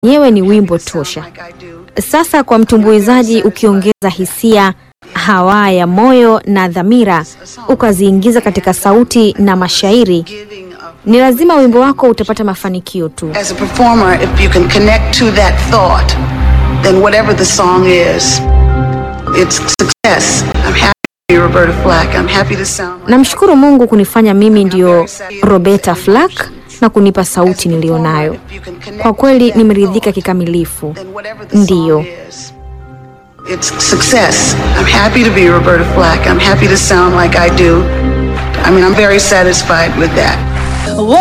yenyewe ni wimbo tosha. Sasa kwa mtumbuizaji, ukiongeza hisia, hawaa ya moyo na dhamira, ukaziingiza katika sauti na mashairi, ni lazima wimbo wako utapata mafanikio tu. As a performer, if you can connect to that thought, then whatever the song is, it's success. I'm happy to be Roberta Flack. I'm happy to sound like Namshukuru Mungu kunifanya mimi ndio Roberta Flack na kunipa sauti niliyonayo. Kwa kweli nimeridhika kikamilifu. then whatever the Ndiyo. song is, it's success. I'm happy to be Roberta Flack. I'm happy to sound like I do. I mean, I'm very satisfied with that.